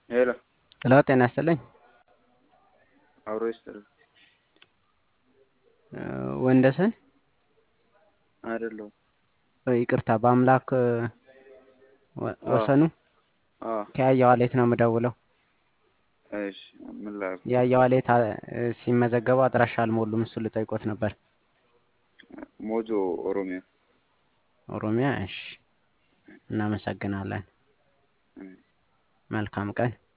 ሄሎ ሄሎ ጤና ይስጥልኝ። አብሮ ይስጥልኝ። ወንደሰን አይደለሁም። ይቅርታ፣ በአምላክ ወ- ወሰኑ አዎ ከያየ ዋሌት ነው የምደውለው። እሺ ምን ላድርግ? ያየ ዋሌት አ- ሲመዘገቡ አድራሻ አልሞሉም። እሱ ልጠይቆት ነበር። ሞጆ ኦሮሚያ። ኦሮሚያ። እሺ፣ እናመሰግናለን። መልካም ቀን